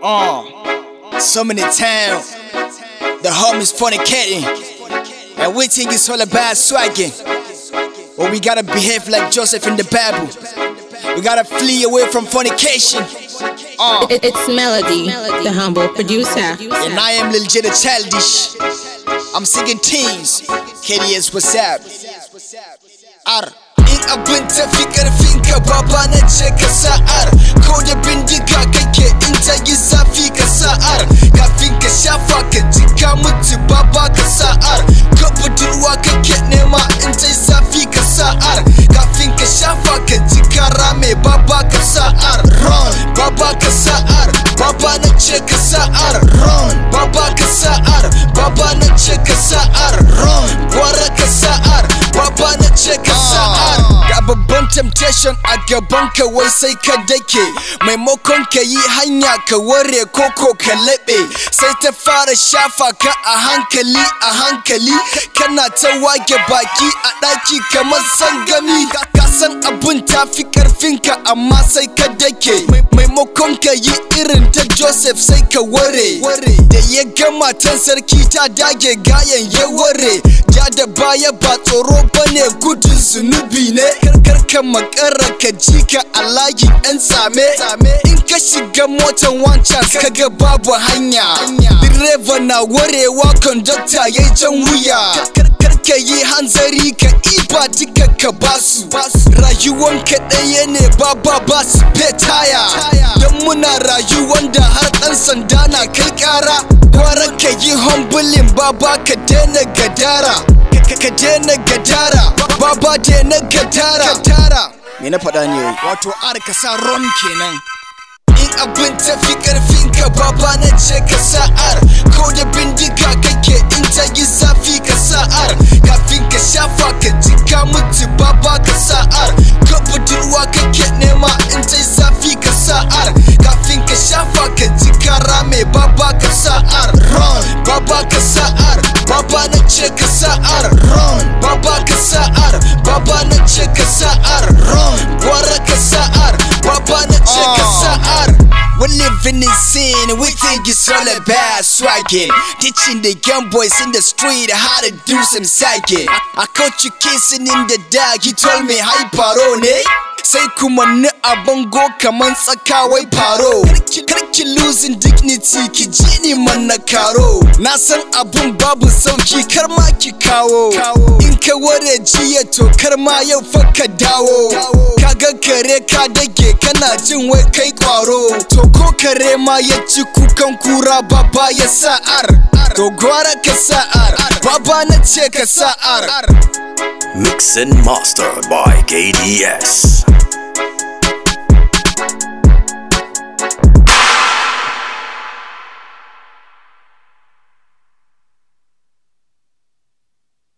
Uh, so many times the homies fornicating, and we think it's all about swagging. But we gotta behave like Joseph in the Bible. We gotta flee away from fornication. Uh, It- It's Melody, the humble producer. and I am Lil J the Childish. I'm singing teens. KDS, what's up? R. In abin tafi karfinka baba na ce ka sa'ar ko da bindiga kake in ta yi zafi ka sa'ar kafin ka shafa ka ji ka mutu baba ka sa'ar ka budurwa kake nema in ta yi zafi ka sa'ar kafin ka shafa ka ji ka rame baba ka sa'ar run baba ka sa'ar baba na ce ka sa'ar run baba ka sa'ar baba na ce ka sa'ar run gwara ka sa'ar baba na ce ka sa'ar ga babban temptation a gaban ka wai sai ka dake maimakon ka yi hanya ka ware koko ka laɓe sai ta fara shafa ka a hankali a hankali kana ta wage baki a ɗaki kamar sangami ka ka san abun ta fi ka amma sai ka dake Mai- maimakon ka yi irin ta joseph sai ka ware da ya ga matan sarki ta dage gayan ya ware ja da baya ba tsoro bane gudun zunubi ne karkar ka makara ka ji ka a layi yan tsame in ka shiga motan wancan ka ga babu hanya direba na warewa kondakta ya jan wuya karkar ka yi hanzari ka iba duka ka basu rayuwan ka ɗaya ne baba ba su taya don muna rayuwan da har ɗan sanda na kai ƙara gwara ka yi humbling baba ka daina gadara ka ka daina gadara baba daina gadara me na faɗa ne wato ar ka sa ron kenan in abin tafi karfin ka baba na ce ka sa'ar ko da bindiga kake in ta yi zafi ka sa'ar kafin ka shafa ka ji ka mutu baba ka sa'ar ka budurwa kake nema in ta yi zafi ka sa'ar kafin ka shafa ka ji ka rame baba ka sa'ar run baba ka sa'ar baba na ce ka sa'ar run baba ka sa'ar baba na ce ka sa'ar run gwara ka sa'ar baba na ce ka sa'ar We're living in sin, we think it's all about swagging. Teaching the young boys in the street how to do some sagging. I, I caught you kissing in the dark, he told me hi paro ne. Sai kuma ni a bango kaman tsakawai faro Karki losing dignity ki ji ni man na karo Na san abun babu sauki kar ma ki kawo In ka ware jiya to kar ma yau fa ka dawo Kaga kare ka dage kana jin wai kai kwaro To ko kare ma ya ci kukan kura baba ya sa'ar To gwara ka sa'ar baba na ce ka sa'ar Mix and mastered by KDS.